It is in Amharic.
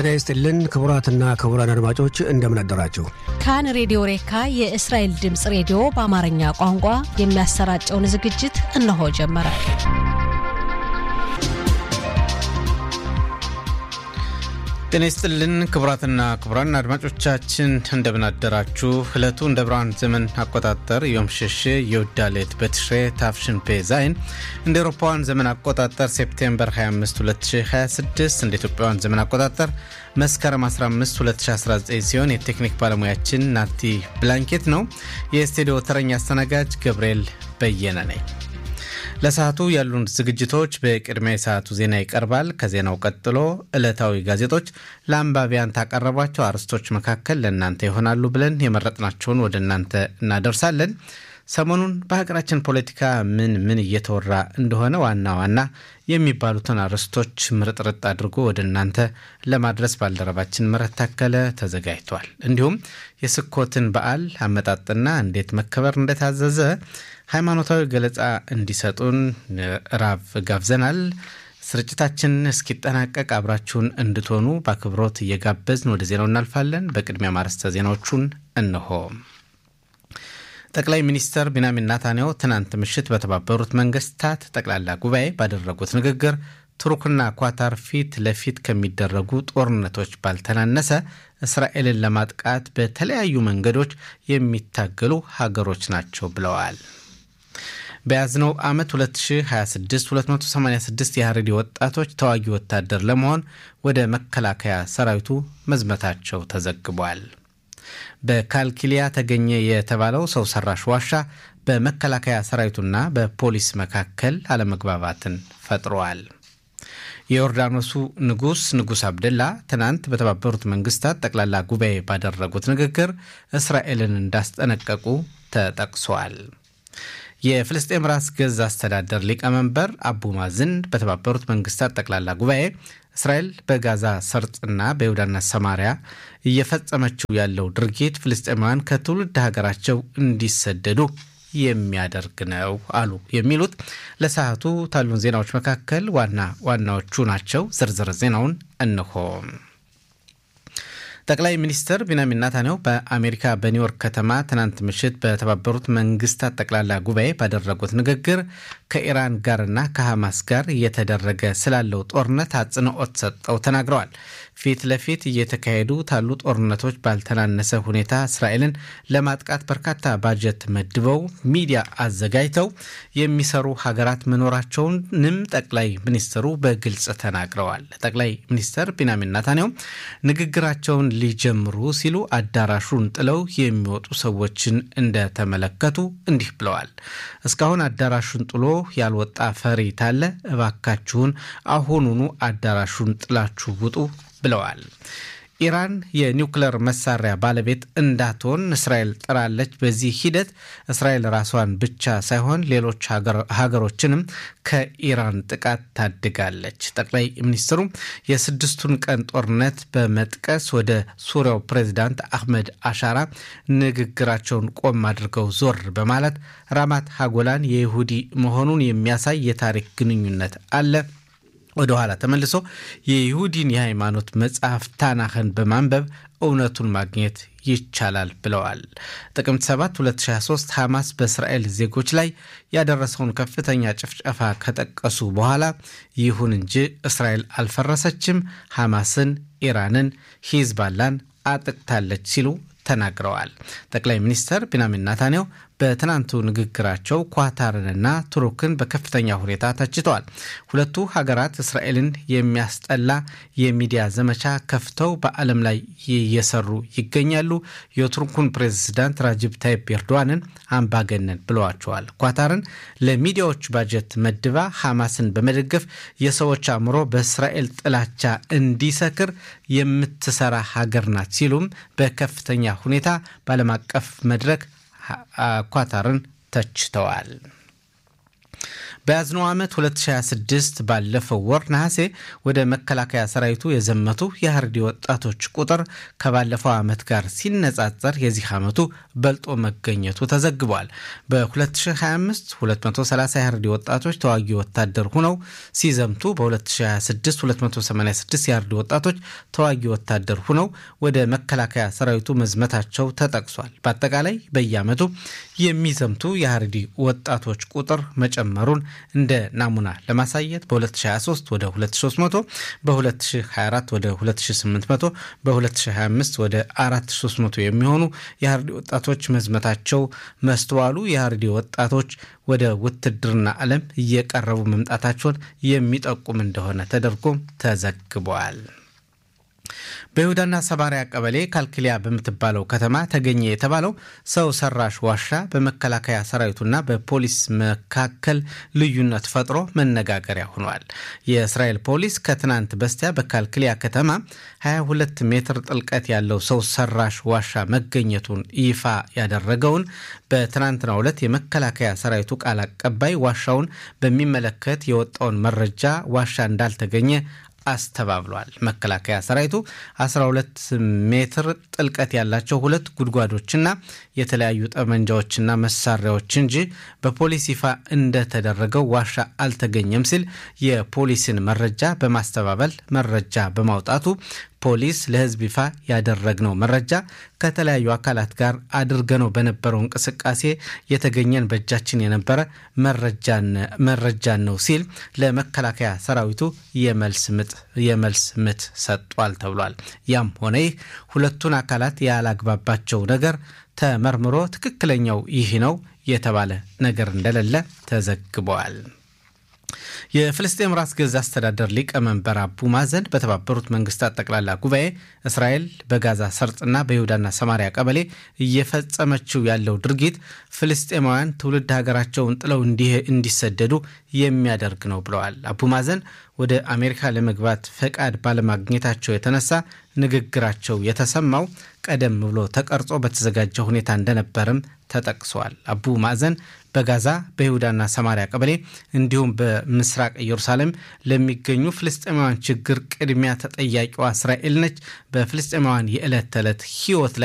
ጤና ይስጥልን ክቡራትና ክቡራን አድማጮች እንደምን አደራችሁ። ካን ሬዲዮ ሬካ የእስራኤል ድምፅ ሬዲዮ በአማርኛ ቋንቋ የሚያሰራጨውን ዝግጅት እነሆ ጀመረ። ጤና ይስጥልን ክቡራትና ክቡራን አድማጮቻችን እንደምን አደራችሁ። ዕለቱ እንደ ብርሃን ዘመን አቆጣጠር ዮም ሸሼ የውዳሌት በትሽሬ ታፍሽን ፔ ዛይን እንደ ኤሮፓውያን ዘመን አቆጣጠር ሴፕቴምበር 25 2026 እንደ ኢትዮጵያውያን ዘመን አቆጣጠር መስከረም 15 2019 ሲሆን የቴክኒክ ባለሙያችን ናቲ ብላንኬት ነው። የስቱዲዮ ተረኛ አስተናጋጅ ገብርኤል በየነ ነኝ። ለሰዓቱ ያሉን ዝግጅቶች በቅድሚያ የሰዓቱ ዜና ይቀርባል። ከዜናው ቀጥሎ ዕለታዊ ጋዜጦች ለአንባቢያን ካቀረቧቸው አርዕስቶች መካከል ለእናንተ ይሆናሉ ብለን የመረጥናቸውን ወደ እናንተ እናደርሳለን። ሰሞኑን በሀገራችን ፖለቲካ ምን ምን እየተወራ እንደሆነ ዋና ዋና የሚባሉትን አርዕስቶች ምርጥርጥ አድርጎ ወደ እናንተ ለማድረስ ባልደረባችን ምረት ታከለ ተዘጋጅቷል። እንዲሁም የስኮትን በዓል አመጣጥና እንዴት መከበር እንደታዘዘ ሃይማኖታዊ ገለጻ እንዲሰጡን ራብ ጋብዘናል። ስርጭታችን እስኪጠናቀቅ አብራችሁን እንድትሆኑ በአክብሮት እየጋበዝን ወደ ዜናው እናልፋለን። በቅድሚያ ማርስተ ዜናዎቹን እንሆ። ጠቅላይ ሚኒስትር ቢንያሚን ናታንያሁ ትናንት ምሽት በተባበሩት መንግስታት ጠቅላላ ጉባኤ ባደረጉት ንግግር ቱርክና ኳታር ፊት ለፊት ከሚደረጉ ጦርነቶች ባልተናነሰ እስራኤልን ለማጥቃት በተለያዩ መንገዶች የሚታገሉ ሀገሮች ናቸው ብለዋል። በያዝነው ዓመት 2026 286 የሀረሪ ወጣቶች ተዋጊ ወታደር ለመሆን ወደ መከላከያ ሰራዊቱ መዝመታቸው ተዘግቧል። በካልኪሊያ ተገኘ የተባለው ሰው ሰራሽ ዋሻ በመከላከያ ሰራዊቱና በፖሊስ መካከል አለመግባባትን ፈጥሯል። የዮርዳኖሱ ንጉሥ ንጉሥ አብደላ ትናንት በተባበሩት መንግስታት ጠቅላላ ጉባኤ ባደረጉት ንግግር እስራኤልን እንዳስጠነቀቁ ተጠቅሷል። የፍልስጤም ራስ ገዝ አስተዳደር ሊቀመንበር አቡ ማዝን በተባበሩት መንግስታት ጠቅላላ ጉባኤ እስራኤል በጋዛ ሰርጥና በይሁዳና ሰማሪያ እየፈጸመችው ያለው ድርጊት ፍልስጤማውያን ከትውልድ ሀገራቸው እንዲሰደዱ የሚያደርግ ነው አሉ። የሚሉት ለሰዓቱ ታሉን ዜናዎች መካከል ዋና ዋናዎቹ ናቸው። ዝርዝር ዜናውን እንሆ። ጠቅላይ ሚኒስትር ቢንያሚን ናታንያሁ በአሜሪካ በኒውዮርክ ከተማ ትናንት ምሽት በተባበሩት መንግስታት ጠቅላላ ጉባኤ ባደረጉት ንግግር ከኢራን ጋርና ከሐማስ ጋር እየተደረገ ስላለው ጦርነት አጽንኦት ሰጠው ተናግረዋል። ፊት ለፊት እየተካሄዱ ታሉ ጦርነቶች ባልተናነሰ ሁኔታ እስራኤልን ለማጥቃት በርካታ ባጀት መድበው ሚዲያ አዘጋጅተው የሚሰሩ ሀገራት መኖራቸውንም ጠቅላይ ሚኒስትሩ በግልጽ ተናግረዋል። ጠቅላይ ሚኒስትር ቢንያሚን ናታንያሁ ንግግራቸውን ሊጀምሩ ሲሉ አዳራሹን ጥለው የሚወጡ ሰዎችን እንደተመለከቱ እንዲህ ብለዋል። እስካሁን አዳራሹን ጥሎ ያልወጣ ፈሪ ታለ? እባካችሁን አሁኑኑ አዳራሹን ጥላችሁ ውጡ ብለዋል። ኢራን የኒውክለር መሳሪያ ባለቤት እንዳትሆን እስራኤል ጥራለች። በዚህ ሂደት እስራኤል ራሷን ብቻ ሳይሆን ሌሎች ሀገሮችንም ከኢራን ጥቃት ታድጋለች። ጠቅላይ ሚኒስትሩ የስድስቱን ቀን ጦርነት በመጥቀስ ወደ ሱሪያው ፕሬዚዳንት አህመድ አሻራ ንግግራቸውን ቆም አድርገው ዞር በማለት ራማት ሀጎላን የይሁዲ መሆኑን የሚያሳይ የታሪክ ግንኙነት አለ ወደ ኋላ ተመልሶ የይሁዲን የሃይማኖት መጽሐፍ ታናህን በማንበብ እውነቱን ማግኘት ይቻላል ብለዋል። ጥቅምት 7 2023 ሐማስ በእስራኤል ዜጎች ላይ ያደረሰውን ከፍተኛ ጭፍጨፋ ከጠቀሱ በኋላ ይሁን እንጂ እስራኤል አልፈረሰችም፣ ሐማስን፣ ኢራንን፣ ሂዝባላን አጥቅታለች ሲሉ ተናግረዋል። ጠቅላይ ሚኒስትር ቢንያሚን ናታንያሁ በትናንቱ ንግግራቸው ኳታርንና ቱርክን በከፍተኛ ሁኔታ ተችተዋል። ሁለቱ ሀገራት እስራኤልን የሚያስጠላ የሚዲያ ዘመቻ ከፍተው በዓለም ላይ እየሰሩ ይገኛሉ። የቱርኩን ፕሬዝዳንት ራጅብ ታይፕ ኤርዶዋንን አምባገነን ብለዋቸዋል። ኳታርን ለሚዲያዎች ባጀት መድባ ሐማስን በመደገፍ የሰዎች አእምሮ በእስራኤል ጥላቻ እንዲሰክር የምትሰራ ሀገር ናት ሲሉም በከፍተኛ ሁኔታ በዓለም አቀፍ መድረክ ኳታርን ተችተዋል። በያዝነው ዓመት 2026 ባለፈው ወር ነሐሴ ወደ መከላከያ ሰራዊቱ የዘመቱ የሀርዲ ወጣቶች ቁጥር ከባለፈው ዓመት ጋር ሲነጻጸር የዚህ ዓመቱ በልጦ መገኘቱ ተዘግቧል። በ2025 230 የሀርዲ ወጣቶች ተዋጊ ወታደር ሁነው ሲዘምቱ በ2026 286 የሀርዲ ወጣቶች ተዋጊ ወታደር ሁነው ወደ መከላከያ ሰራዊቱ መዝመታቸው ተጠቅሷል። በአጠቃላይ በየዓመቱ የሚዘምቱ የሀርዲ ወጣቶች ቁጥር መጨመሩን እንደ ናሙና ለማሳየት በ2023 ወደ 2300፣ በ2024 ወደ 2800፣ በ2025 ወደ 4300 የሚሆኑ የሀርዲ ወጣቶች መዝመታቸው መስተዋሉ የሀርዲ ወጣቶች ወደ ውትድርና ዓለም እየቀረቡ መምጣታቸውን የሚጠቁም እንደሆነ ተደርጎ ተዘግበዋል። በይሁዳና ሰማሪያ ቀበሌ ካልክሊያ በምትባለው ከተማ ተገኘ የተባለው ሰው ሰራሽ ዋሻ በመከላከያ ሰራዊቱና በፖሊስ መካከል ልዩነት ፈጥሮ መነጋገሪያ ሆኗል። የእስራኤል ፖሊስ ከትናንት በስቲያ በካልክሊያ ከተማ 22 ሜትር ጥልቀት ያለው ሰው ሰራሽ ዋሻ መገኘቱን ይፋ ያደረገውን በትናንትናው ዕለት የመከላከያ ሰራዊቱ ቃል አቀባይ ዋሻውን በሚመለከት የወጣውን መረጃ ዋሻ እንዳልተገኘ አስተባብሏል። መከላከያ ሰራዊቱ 12 ሜትር ጥልቀት ያላቸው ሁለት ጉድጓዶችና የተለያዩ ጠመንጃዎችና መሳሪያዎች እንጂ በፖሊስ ይፋ እንደተደረገው ዋሻ አልተገኘም ሲል የፖሊስን መረጃ በማስተባበል መረጃ በማውጣቱ ፖሊስ ለሕዝብ ይፋ ያደረግነው መረጃ ከተለያዩ አካላት ጋር አድርገነው በነበረው እንቅስቃሴ የተገኘን በእጃችን የነበረ መረጃን ነው ሲል ለመከላከያ ሰራዊቱ የመልስ ምት ሰጧል ተብሏል። ያም ሆነ ይህ ሁለቱን አካላት ያላግባባቸው ነገር ተመርምሮ ትክክለኛው ይህ ነው የተባለ ነገር እንደሌለ ተዘግበዋል። የፍልስጤም ራስ ገዝ አስተዳደር ሊቀመንበር አቡ ማዘን በተባበሩት መንግስታት ጠቅላላ ጉባኤ እስራኤል በጋዛ ሰርጥና በይሁዳና ሰማሪያ ቀበሌ እየፈጸመችው ያለው ድርጊት ፍልስጤማውያን ትውልድ ሀገራቸውን ጥለው እንዲሰደዱ የሚያደርግ ነው ብለዋል። አቡ ማዘን ወደ አሜሪካ ለመግባት ፈቃድ ባለማግኘታቸው የተነሳ ንግግራቸው የተሰማው ቀደም ብሎ ተቀርጾ በተዘጋጀ ሁኔታ እንደነበርም ተጠቅሷል። አቡ ማዕዘን በጋዛ በይሁዳና ሰማሪያ ቀበሌ እንዲሁም በምስራቅ ኢየሩሳሌም ለሚገኙ ፍልስጤማውያን ችግር ቅድሚያ ተጠያቂዋ እስራኤል ነች። በፍልስጤማውያን የዕለት ተዕለት ሕይወት ላይ